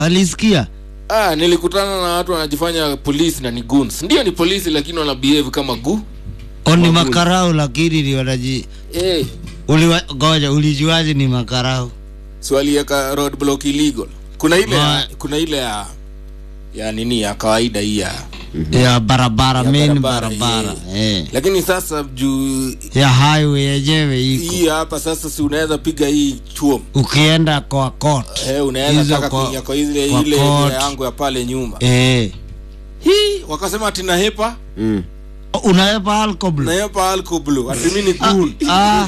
alisikia ah, nilikutana na watu wanajifanya polisi na ni goons ndio ni polisi lakini wana behave kama gu oni Waguli. makarau lakini ni wanaji hey, uliwa, goja ulijuaje ni makarau swalieka roadblock illegal kuna ile ya, Ma- kuna ile ya ya nini ya kawaida hii ya ya barabara Ya main barabara, barabara eh. lakini sasa juu ya highway yenyewe iko hii hapa sasa si unaweza piga hii chuom ukienda kwa court eh, unaweza Hizo taka kwa- kuingia kwa ile kwa ile court. ile yangu ya pale nyuma eh. hii wakasema ati nahepa Mm. unaepa alcohol nahepa alcoblu ati mi ni goon ah,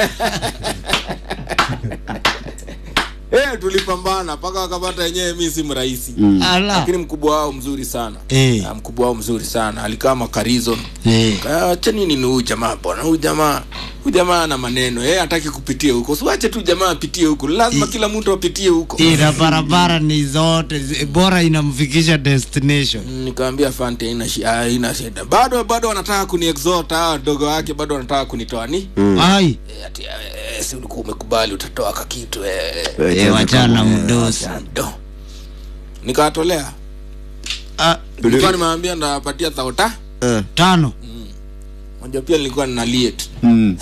eh, tulipambana mpaka wakapata yenyewe mi si mrahisi ala lakini mkubwa wao mzuri sana Eh. Ah, mkubwa wao mzuri sana alikaa makarizo eh. acha nini ni huyu jamaa bwana huyu jamaa huyu jamaa ana maneno yeye hataki kupitia huko siwache tu jamaa apitie huko lazima kila mtu apitie huko ina barabara ni zote zi- bora inamfikisha destination Mm, nikamwambia fante haina shi- ah, haina shida bado bado wanataka kuni exhort hawa wadogo wake bado wanataka kunitoa ni ai Eh, ati eh, si ulikuwa umekubali utatoa kakitu eh, eh, wachana mdosi do nikawatolea ah, nilikuwa nimeambia ndawapatia thauta Eh. tano moja pia nilikuwa nina liet Mm.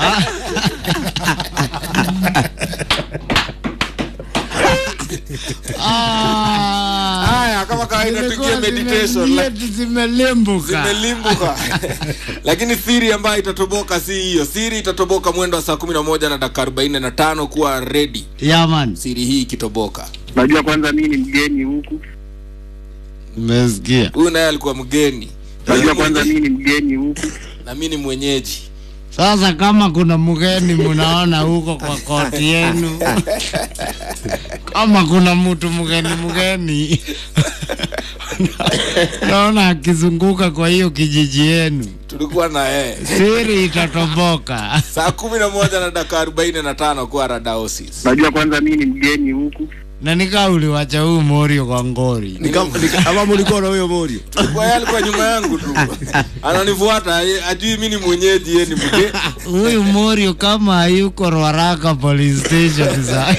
Ah, haya kama kawaida tuingie zimekuwa meditation zime- like- zimelimbuka zimelimbuka lakini siri ambayo itatoboka si hiyo siri itatoboka mwendo wa saa kumi na moja na dakika arobaini na tano kuwa redi yaman siri hii ikitoboka Najua kwanza mimi ni mgeni huku, umesikia huyu naye alikuwa mgeni najua kwanza mimi ni mgeni huku. na mi ni mwenyeji sasa kama kuna mgeni munaona huko kwa koti yenu kama kuna mtu mgeni mgeni naona akizunguka kwa hiyo kijiji yenu tulikuwa na yeye siri itatoboka saa kumi na moja na dakika arobaini na tano kuwa radaosis Najua kwanza mimi ni mgeni huku, na nikaa uliwacha huu morio kwa ngori Ni kama- ni kama mulikuwa na huyo morio tulikuwa yeye alikuwa nyuma yangu tu ananifuata ye- ajui mi ni mwenyeji ye ni mge huyu morio kama hayuko rwaraka police station za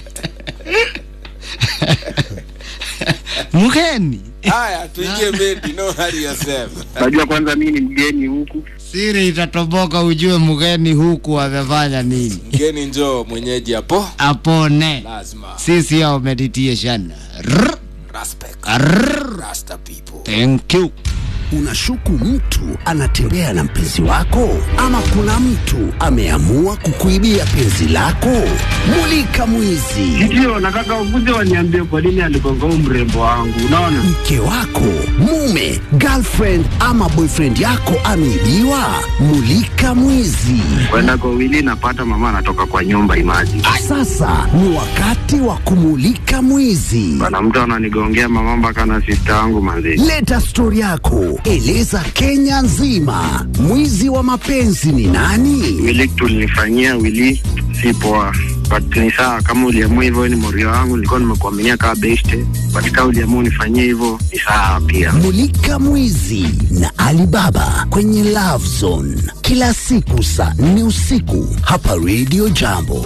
mgeni haya tuingie medi no hurry yourself najua kwanza mimi ni mgeni huku. siri itatoboka ujue mgeni huku amefanya nini mgeni njoo mwenyeji hapo apone lazima sisi ao meditation Rrr, respect rrr. rasta people thank you Unashuku mtu anatembea na mpenzi wako, ama kuna mtu ameamua kukuibia penzi lako? Mulika mwizi. Ndio nataka ukuje waniambie kwa nini aligonga huu mrembo wangu. Unaona, Mke wako, mume, girlfriend ama boyfriend yako ameibiwa? Mulika mwizi. kwenda kwa wili napata mama anatoka kwa nyumba imaji Sasa ni wakati wa kumulika mwizi. bana, mtu ananigongea mama mpaka na sista wangu manzi. Leta stori yako, eleza Kenya nzima. Mwizi wa mapenzi ni nani? Wili tulinifanyia wili si poa, but ni sawa kama uliamua hivyo, ni morio wangu, nilikuwa nimekuaminia kama beste, but kama uliamua unifanyie hivyo ni sawa pia. Mulika Mwizi na Alibaba kwenye Love Zone kila siku saa nne usiku hapa Radio Jambo.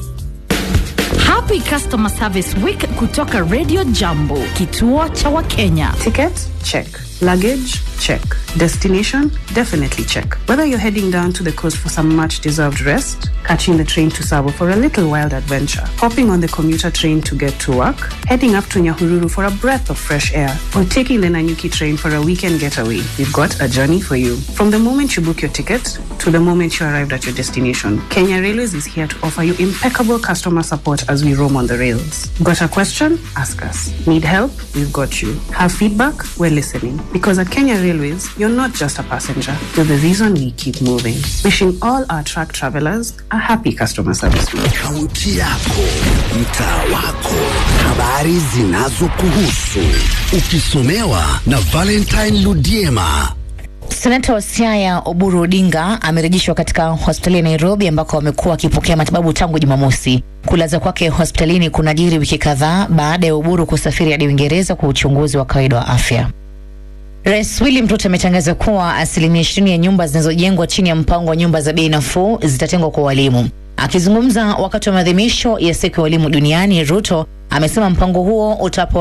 Happy Customer Service Week kutoka Radio Jambo, kituo cha Wakenya. Ticket? Check. Luggage? Check. Destination? Definitely check. Whether you're heading down to the coast for some much deserved rest, catching the train to Sabo for a little wild adventure, hopping on the commuter train to get to work, heading up to Nyahururu for a breath of fresh air, or taking the Nanyuki train for a weekend getaway, we've got a journey for you. From the moment you book your ticket to the moment you arrived at your destination, Kenya Railways is here to offer you impeccable customer support as we roam on the rails. Got a question? Ask us. Need help? We've got you. Have feedback? We're listening. Because at Kenya Railways, you're not just a passenger, you're the reason we keep moving. Wishing all our track travelers a happy customer service week. Kaunti yako, mtaa wako, habari zinazokuhusu, ukisomewa na Valentine Ludiema. Senata wa Siaya Oburu Odinga amerejeshwa katika hospitali ya Nairobi ambako amekuwa akipokea matibabu tangu Jumamosi. Kulaza kwake hospitalini kunajiri wiki kadhaa baada ya Oburu kusafiri hadi Uingereza kwa uchunguzi wa kawaida wa afya. Rais William Ruto ametangaza kuwa asilimia ishirini ya nyumba zinazojengwa chini ya mpango wa nyumba za bei nafuu zitatengwa kwa walimu. Akizungumza wakati wa maadhimisho ya siku ya walimu duniani, Ruto amesema mpango huo utapa